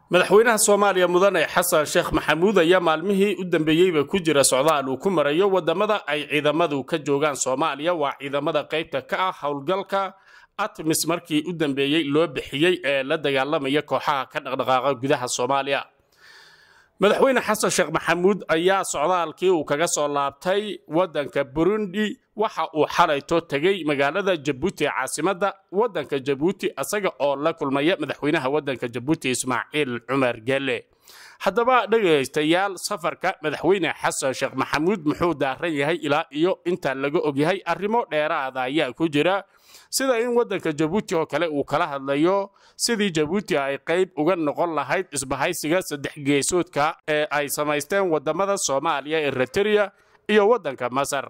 madaxweynaha soomaaliya mudane xasan sheekh maxamuud ayaa maalmihii u dambeeyeyba ku jira socdaal uu ku marayo wadamada ay ciidamadu ka joogaan soomaaliya waa ciidamada qaybta ka ah howlgalka atmis markii u dambeeyey loo bixiyey ee la dagaalamaya kooxaha ka dhaqdhaqaaqa gudaha soomaaliya madaxweyne xasan sheekh maxamuud ayaa socdaalkii uu kaga soo laabtay wadanka burundi waxa uu xalayto tegey magaalada jabuuti ee caasimadda wadanka jabuuti isaga oo la kulmaya madaxweynaha wadanka jabuuti ismaaciil cumar gelle haddaba dhegaystayaal safarka madaxweyne xasan sheekh maxamuud muxuu daaran yahay ilaa iyo inta laga ogyahay arrimo dheeraada ayaa ku jira sida in wadanka jabuuti oo kale uu kala hadlayo sidii jabuuti ay qayb uga noqon lahayd isbahaysiga saddex geesoodka ee ay samaysteen wadamada soomaaliya eritereya iyo wadanka masar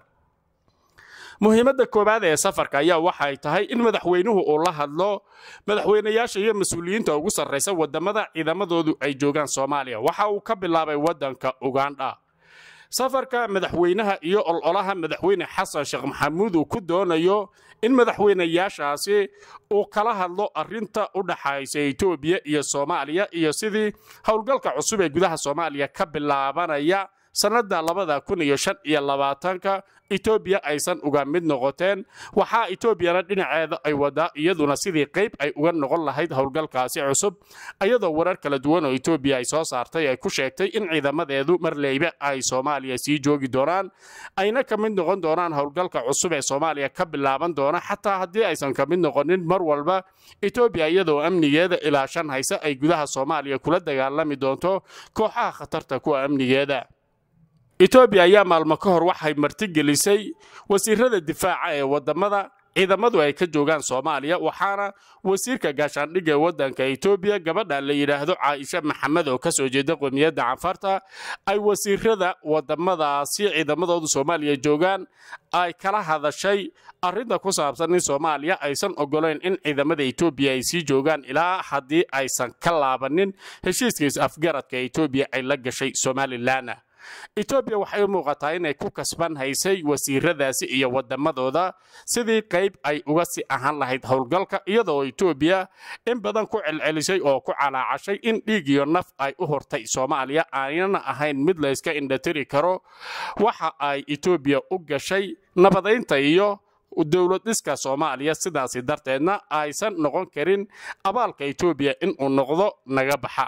muhiimadda koowaad ee safarka ayaa waxay tahay in madaxweynuhu uu la hadlo madaxweynayaasha iyo mas-uuliyiinta ugu sarraysa wadamada ciidamadoodu ay joogaan soomaaliya waxa uu ka bilaabay wadanka ugandha safarka madaxweynaha iyo ololaha madaxweyne xasan sheekh maxamuud uu ku doonayo in madaxweynayaashaasi uu kala hadlo arinta u dhaxaysa etoobiya iyo soomaaliya iyo sidii howlgalka cusub ee gudaha soomaaliya ka bilaabanaya sannadda labada kun iyo shan iyo labaatanka etoobiya aysan uga mid noqoteen waxaa etoobiyana dhinaceeda ay wadaa iyaduna sidii qayb ay uga noqon lahayd howlgalkaasi cusub iyadoo warar kala duwan oo etoobiya ay soo saartay ay ku sheegtay in ciidamadeedu marleybe ay soomaaliya sii joogi doonaan ayna ka mid noqon doonaan howlgalka cusub ee soomaaliya ka bilaaban doona xataa haddii aysan ka mid noqonin mar walba etoobiya iyadoo amnigeeda ilaa shan hayse ay gudaha soomaaliya kula dagaalami doonto kooxaha khatarta kuwa amnigeeda etoobiya ayaa maalmo ka hor waxay martigelisay wasiirada difaaca ee wadamada ciidamadu ay ka joogaan soomaaliya waxaana wasiirka gaashaandhigga ee wadanka etoobiya gabadha la yidhaahdo caaisha maxamed oo kasoo jeeda qomiyadda canfarta ay wasiirada wadamadaasi ciidamadoodu soomaaliya joogaan ay kala hadashay arinta ku saabsan in soomaaliya aysan ogolayn in ciidamada etoobiya ay sii joogaan ilaa haddii aysan ka laabanin heshiiskiis afgaradka etoobiya ay la gashay somalilan etoobiya waxay u muuqataa inay ku kasban haysay wasiiradaasi iyo wadamadooda sidii qayb ay uga sii ahaan lahayd howlgalka iyadoo etoobiya in badan ku celcelisay oo ku calaacashay in dhiig iyo naf ay u hortay soomaaliya aanana ahayn mid layska indhatiri karo waxa ay etoobiya u gashay nabadaynta iyo dowlad dhiska soomaaliya sidaasi darteedna aysan noqon karin abaalka etoobiya inuu noqdo naga baxa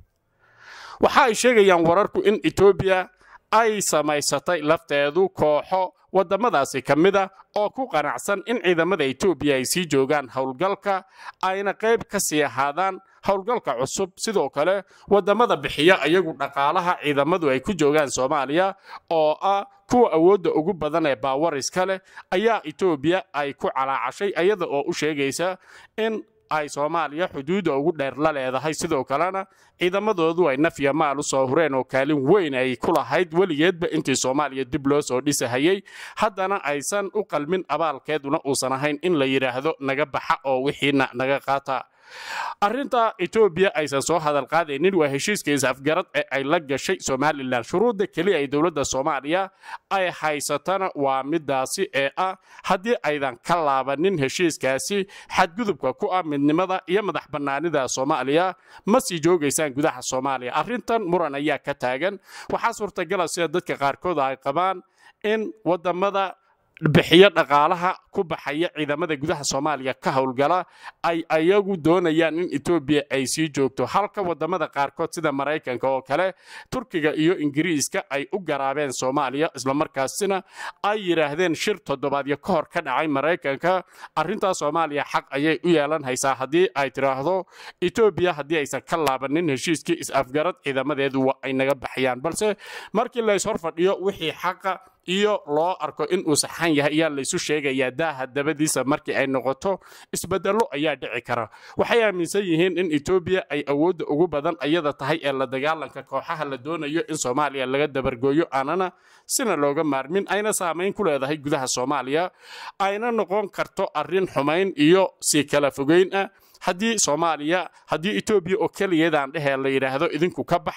waxa ay sheegayaan wararku in etoobiya ay samaysatay lafteedu kooxo wadamadaasi ka mid a oo ku qanacsan in ciidamada etoobiya ay sii joogaan howlgalka ayna qayb ka sii ahaadaan howlgalka cusub sidoo kale wadamada bixiya iyagu dhaqaalaha ciidamadu ay ku joogaan soomaaliya oo ah kuwa awoodda ugu badan ee baawariska leh ayaa etoobiya ay ku calaacashay iyada oo u sheegaysa in ay soomaaliya xuduudda ugu dheer la leedahay sidoo kalena ciidamadoodu ay nafya maal u soo hureen oo kaalin weyn ay ku lahayd weligeedba intii soomaaliya dib loo soo dhisahayey haddana aysan u qalmin abaalkeeduna uusan ahayn in la yidhaahdo naga baxa oo wixiina naga qaata arrinta etoobiya aysan soo hadal qaadaynin waa heshiiska is-afgarad ee ay la gashay somalilan shuruudda keliya ay dowladda soomaaliya ay haysatana waa midaasi ee ah haddii aydan ka laabanin heshiiskaasi xadgudubka ku ah midnimada iyo madax bannaanida soomaaliya ma sii joogaysaan gudaha soomaaliya arrintan muran ayaa ka taagan waxaa suurtagala sida dadka qaarkood ay qabaan in wadamada bixiyo dhaqaalaha ku baxaya ciidamada gudaha soomaaliya ka howlgala ay ayagu doonayaan in etoobiya ay sii joogto halka wadamada qaarkood sida maraykanka oo kale turkiga iyo ingiriiska ay u garaabeen soomaaliya islamarkaasina ay yidhaahdeen shir toddobaadyo ka hor ka dhacay maraykanka arrintaa soomaaliya xaq ayay u yeelan haysaa haddii ay tidhaahdo etoobiya haddii aysan ka laabanin heshiiskii is-afgarad ciidamadeedu waa ay naga baxayaan balse markii lays hor fadhiyo wixii xaqa iyo loo arko inuu saxan yahay ayaa laysu sheegayaa daaha dabadiisa markii ay noqoto isbedello ayaa dhici kara waxay aaminsan yihiin in etoobiya ay awoodda ugu badan ayada tahay ee la dagaalanka kooxaha la doonayo in soomaaliya laga dabargooyo aanana sina looga maarmin ayna saamayn ku leedahay gudaha soomaaliya ayna noqon karto arrin xumayn iyo sii kala fogeyn ah haddii soomaaliya haddii etoobiya oo keligeedaan dhehee la yidhaahdo idinku ka baxa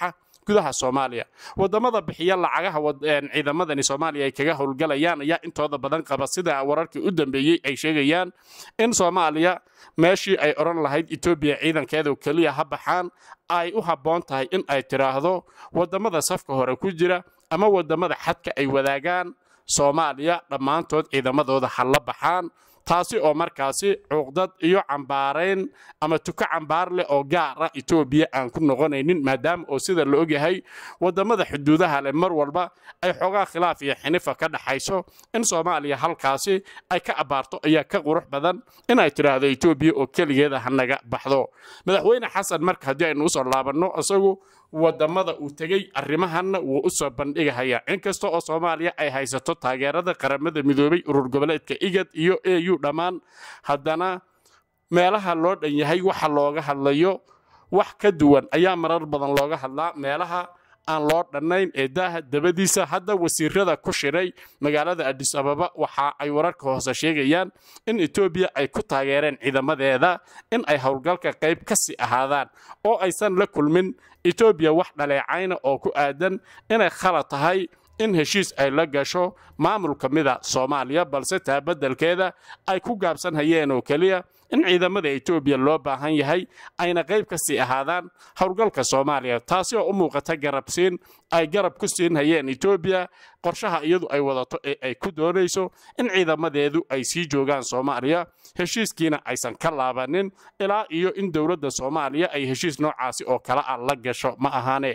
gudaha soomaaliya wadamada bixiya lacagaha ciidamadani soomaaliya ay kaga howlgalayaan ayaa intooda badan qaba sida wararkii u dambeeyey ay sheegayaan in soomaaliya meeshii ay odhan lahayd etoobiya ciidankeedu keliya ha baxaan ay u habboon tahay in ay tidhaahdo wadamada safka hore ku jira ama wadamada xadka ay wadaagaan soomaaliya dhammaantood ciidamadooda ha la baxaan taasi oo markaasi cuqdad iyo cambaarayn ama tuko cambaar leh oo gaara etoobiya aan ku noqonaynin maadaama oo sida la ogyahay wadamada xuduudaha leh mar walba ay xoogaa khilaaf iyo xinifa ka dhaxayso in soomaaliya halkaasi ay ka abbaarto ayaa ka qurux badan inay tidhaahdo etoobiya oo keligeeda hanaga baxdo madaxweyne xasan marka haddii aynu usoo laabanno isagu wadamada uu tegey arrimahanna wuu u soo bandhigahaya inkasta oo soomaaliya ay haysato taageerada qaramada midoobay urur goboleedka igad iyo au dhammaan haddana meelaha loo dhan yahay waxa looga hadlayo wax ka duwan ayaa marar badan looga hadlaa meelaha aan loo dhannayn ee daaha dabadiisa hadda wasiirada ku shiray magaalada adis ababa waxa ay wararka hoose sheegayaan in etoobiya ay ku taageereen ciidamadeeda in ay howlgalka qayb ka sii ahaadaan oo aysan la kulmin etoobiya wax dhaleecayna oo ku aadan inay khalad tahay in heshiis ay la gasho maamul ka mida soomaaliya balse taa beddelkeeda ay ku gaabsan hayeen oo keliya in ciidamada etoobiya loo baahan yahay ayna qayb ka sii ahaadaan howlgalka soomaaliya taasi oo u muuqata garabsiin ay garab ku siin hayeen etoobiya qorshaha iyadu ay wadato ee ay ku doonayso in ciidamadeedu ay sii joogaan soomaaliya heshiiskiina aysan ka laabanin ilaa iyo in dowladda soomaaliya ay heshiis noocaasi oo kale ah la gasho ma ahaane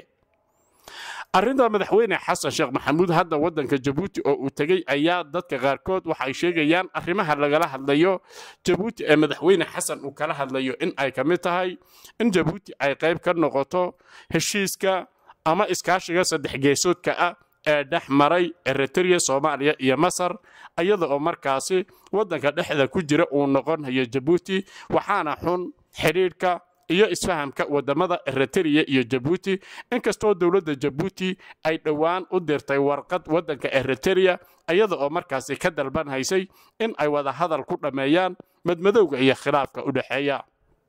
arrinta madaxweyne xasan sheekh maxamuud hadda waddanka jabuuti oo uu tegey ayaa dadka qaarkood waxay sheegayaan arrimaha lagala hadlayo jabuuti ee madaxweyne xasan uu kala hadlayo in ay ka mid tahay in jabuuti ay qayb ka noqoto heshiiska ama iskaashiga saddex geesoodka ah ee dhex maray eritrea soomaaliya iyo masar iyada oo markaasi waddanka dhexda ku jira uu noqonayo jabuuti waxaana xun xidhiidhka iyo isfahamka wadamada eritrea iyo jabuuti inkastoo dowladda jabuuti ay dhowaan u dirtay warqad waddanka eritrea iyada oo markaasi ka dalban haysay in ay wada hadal ku dhammeeyaan madmadowga iyo khilaafka u dhexeeya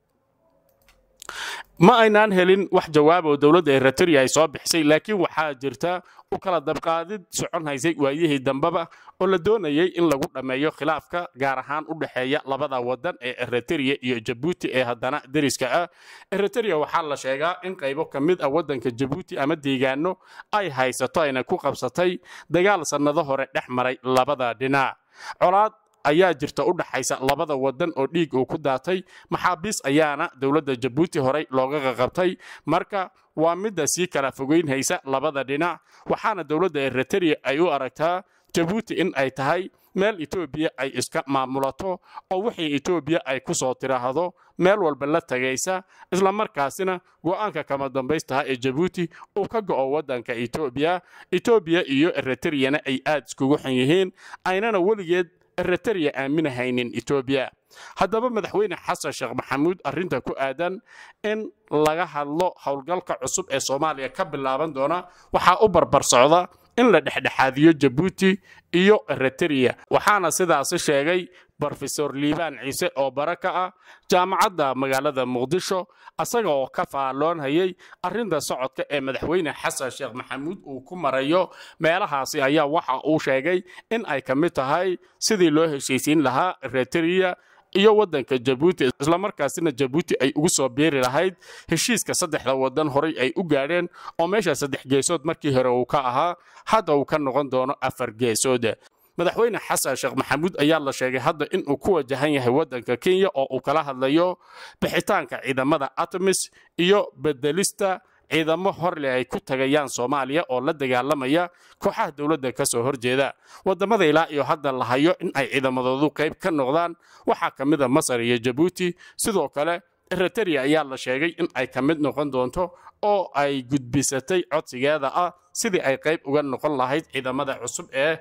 ma aynaan helin wax jawaab oo dowladda eritrea ay soo bixisay laakiin waxaa jirta u kala dabqaadid socon haysay waayihii dambeba oo la doonayay in lagu dhammeeyo khilaafka gaar ahaan u dhexeeya labada wadan ee eritrea iyo jabuuti ee haddana deriska ah eritrea waxaa la sheegaa in qaybo ka mid ah waddanka jabuuti ama deegaano ay haysato ayna ku qabsatay dagaal sannado hore dhex maray labada dhinac colaad ayaa jirta u dhaxaysa labada wadan oo dhiig uu ku daatay maxaabiis ayaana dowladda jabuuti horey looga qaqabtay marka waa midda sii kala fogeynhaysa labada dhinac waxaana dowladda eritrea ay u aragtaa jabuuti in ay tahay meel etoobiya ay iska maamulato oo wixii etoobiya ay ku soo tiraahdo meel walba la tagaysa islamarkaasina go'aanka kama dambaystaha ee jabuuti uu ka go'o waddanka etoobiya etoobiya iyo eritreyana ay aad iskugu xun yihiin aynana weligeed eritrea aaminahaynin etoobiya haddaba madaxweyne xasan sheekh maxamuud arrinta ku aadan in laga hadlo howlgalka cusub ee soomaaliya ka bilaaban doona waxaa u barbar socda in la dhexdhexaadiyo jabuuti iyo eritrea waxaana sidaasi sheegay brofesor liibaan ciise oo bara ka ah jaamacadda magaalada muqdisho asaga oo ka faalloonhayay arrinta socodka ee madaxweyne xasan sheekh maxamuud uu ku marayo meelahaasi ayaa waxa uu sheegay in ay ka mid tahay sidii loo heshiisiin lahaa eritrea iyo waddanka jabuuti islamarkaasina jabuuti ay ugu soo biiri lahayd heshiiska saddexda waddan horay ay u gaadheen oo meesha saddex geesood markii hore uu ka ahaa hadda uu ka noqon doono afar geesood madaxweyne xasan sheekh maxamuud ayaa la sheegay hadda inuu ku wajahan yahay waddanka kenya oo uu kala hadlayo bixitaanka ciidamada atmis iyo bedelista ciidamo horleh ay ku tagayaan soomaaliya oo la dagaalamaya kooxaha dowladda ka soo horjeeda waddamada ilaa iyo hadda la hayo in ay ciidamadoodu qayb ka noqdaan waxaa ka mid a masar iyo jabuuti sidoo kale eritrea ayaa la sheegay in ay ka mid noqon doonto oo ay gudbisatay codsigeeda ah sidii ay qayb uga noqon lahayd ciidamada cusub ee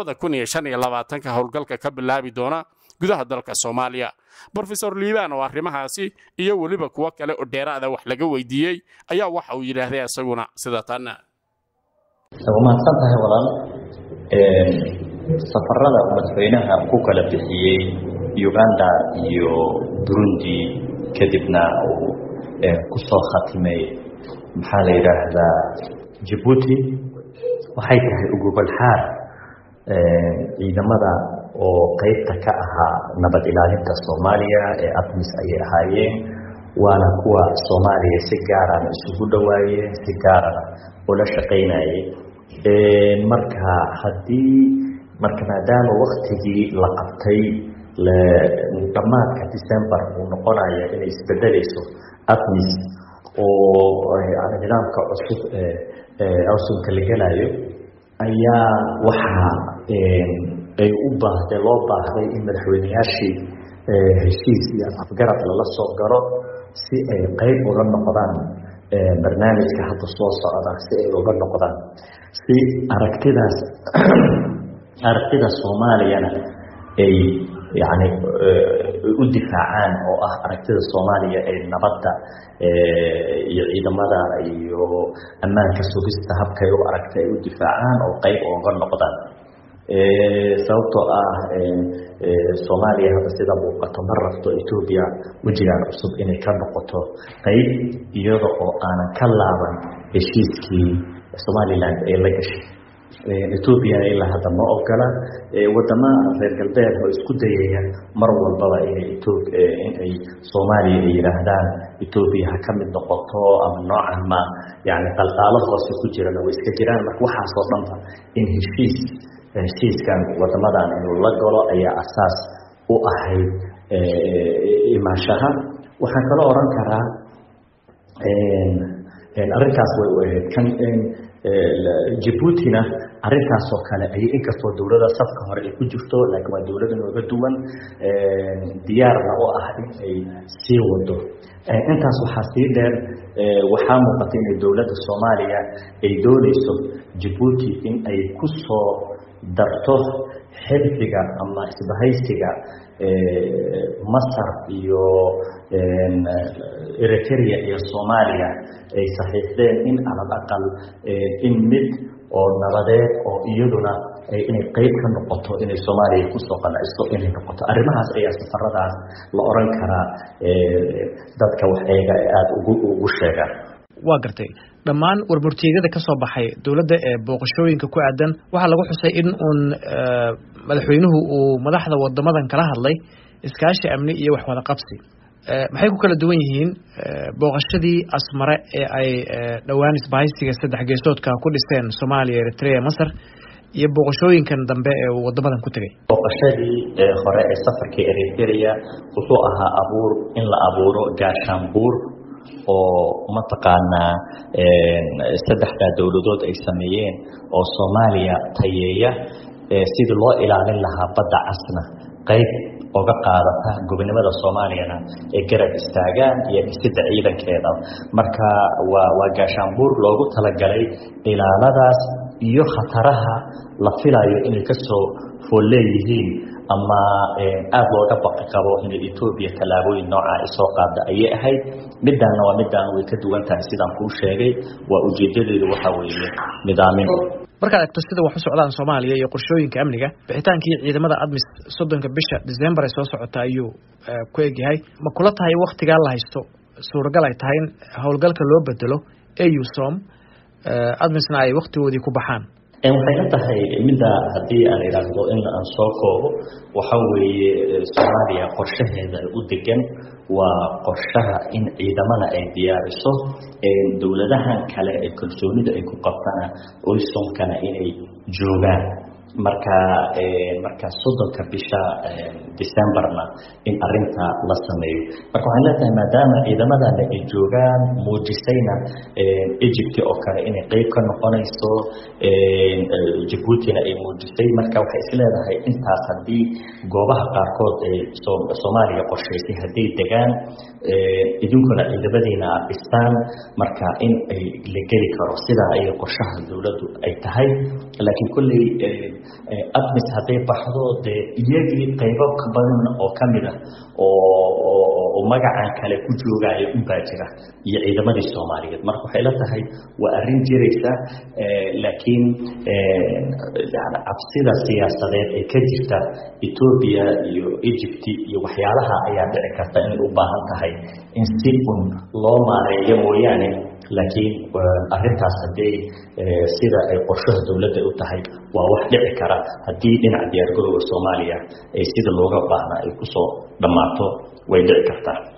ka howlgalka ka bilaabi doona gudaha dalka soomaaliya brofesor liibaan oo arrimahaasi iyo weliba kuwo kale oo dheeraada wax laga weydiiyey ayaa waxa uu yidhaahday isaguna sida tanna waa mahadsan tahay walaal safarada madaxweynaha ku kala bixiyey uganda iyo burundi kadibna uu ku soo khatimay maxaa la yidhaahdaa jabuuti waxay tahay ugubal-xaar ciidamada oo qeybta ka ahaa nabad ilaalinta soomaaliya ee admis ayay ahaayeen waana kuwa soomaaliya si gaarana isugu dhawaayeen si gaarana ula shaqaynayeen marka haddii marka maadaama waktigii la qabtay dhammaadka december uu noqonayo inay isbedelayso admis oo nidaamka cusub cusubka la gelayo ayaa waxaa ay u baahday loo baahday in madaxweyneyaashii heshiis iyo afgarad lala soo galo si ay qeyb uga noqdaan barnaamijka hadda soo socda si ay uga noqdaan si aragtidaas aragtida soomaaliyana ay yani u difaacaan oo ah aragtida soomaaliya ee nabadda iyo ciidamada iyo ammaanka sugista habkay u aragta ay u difaacaan oo qeyb uga noqdaan sababtoo ah soomaaliya hadda sida muuqato ma rabto etoobiya wejigaan cusub inay ka noqoto qeyb iyada oo aanan ka laaban heshiiskii somalilan ay la gashay etoobiya ilaa hadda ma ogola wadama reer galbeed oo isku dayaya mar walbaba inay inay soomaaliya ay yidhaahdaan etoobiya ha ka mid noqoto ama noocan ma yani qalqaalo hoose ku jirana way iska jiraan marka waxaasoo dhanba in heshiis heshiiskan wadamadan inuu la galo ayaa asaas u ahayd imaashaha waxaan kaloo oran karaa arrinkaas way u ahayd kan jabuutina arrintaasoo kale ay inkastoo dowlada safka hore ay ku jirto laakiin waa dowlada nooga duwan diyaarna u ah in ay sii wado intaas waxaa sii dheer waxaa muuqata inay dowladda soomaaliya ay doonayso jabuuti in ay ku soo darto xilfiga ama isbahaysiga masar iyo eritrea iyo soomaaliya ay saxiixdeen in alal aqal in mid oo nabadeed oo iyaduna inay qeyb ka noqoto inay soomaaliya kusoo qanacso inay noqoto arrimahaas ayaa safaradaas la oran karaa dadka wax eega ee aada ugu ugu sheegaan waa gartay dhammaan warmurtiyeedyada ka soo baxay dowladda ee booqashooyinka ku aadan waxaa lagu xusay in uun madaxweynuhu uu madaxda wadamadan kala hadlay iskaashi amni iyo wax wada qabsi maxay ku kala duwan yihiin booqashadii asmare ee ay dhowaan isbahaysiga saddex geesoodka ku dhiseen soomaaliya eritrea masar iyo booqashooyinkan dambe ee uu wadamadan ku tegay booqashadii hore ee safarkii eritrea wuxuu ahaa abuur in la abuuro gaashaanbuur oo mataqaanaa saddexdaa dowladood ay sameeyeen oo soomaaliya tayeeya sidii loo ilaalin lahaa badda casna qayb oga qaadata gobonimada soomaaliyana ee garab istaagaan iyo dhisidda ciidankeeda marka waa waa gaashaanbuur loogu talagalay ilaaladaas iyo khataraha la filayo inay kasoo fool leeyihiin ama aada looga baqi qabo inay etoobiya tallaabooyin nooca ay soo qaada ayay ahayd midaana waa midaan way ka duwan tahay sidaan kuu sheegay waa ujeedadeedu waxa weeye nidaamin markaad egto sida wax u socdaan soomaaliya iyo qorshooyinka amniga bixitaankii ciidamada admis soddonka bisha december ay soo socota ayuu ku egyahay ma kula tahay waktigaa la haysto suuragal ay tahay in howlgalka loo bedelo ausom admisna ay waktigoodii ku baxaan waxay la tahay midda haddii aan idhaahdo in aan soo koobo waxa weeye soomaaliya qorshaheeda u degan waa qorshaha in ciidamada ay diyaariso dowladahan kale ee kalsoonida ay ku qabtana oysomkana inay joogaan marka marka soddonka bisha decemberna in arinta la sameeyo marka waxaan leetahay maadaama ciidamadana ay joogaan muujisayna egypt oo kale inay qeyb ka noqonayso jabuutina ay muujisay marka waxay isleedahay intaas haddii goobaha qaarkood ee soomaaliya qorshaysay hadday degaan idinkuna ciidamadiina aad dhistaan marka in ay la geli karo sidaa ayay qorshaha dowladdu ay tahay laakiin kolley admis hadday baxdo dee iyagii qaybo badan oo ka mid ah oo magacan kale ku joogaya unbaa jira iyo ciidamadii soomaaliyeed marka waxay la tahay waa arrin jiraysa laakiin cabsida siyaasadeed ee ka jirta etoobiya iyo egypt iyo waxyaalaha ayaa dhici karta inay u baahan tahay in si un loo maareeyo mooyaane laakiin arintaas haddii sida ay qorshaha dowladda u tahay waa wax dhici kara haddii dhinaca diyaargarowga soomaaliya ay sida looga baahna ay kusoo dhammaato way dhici kartaa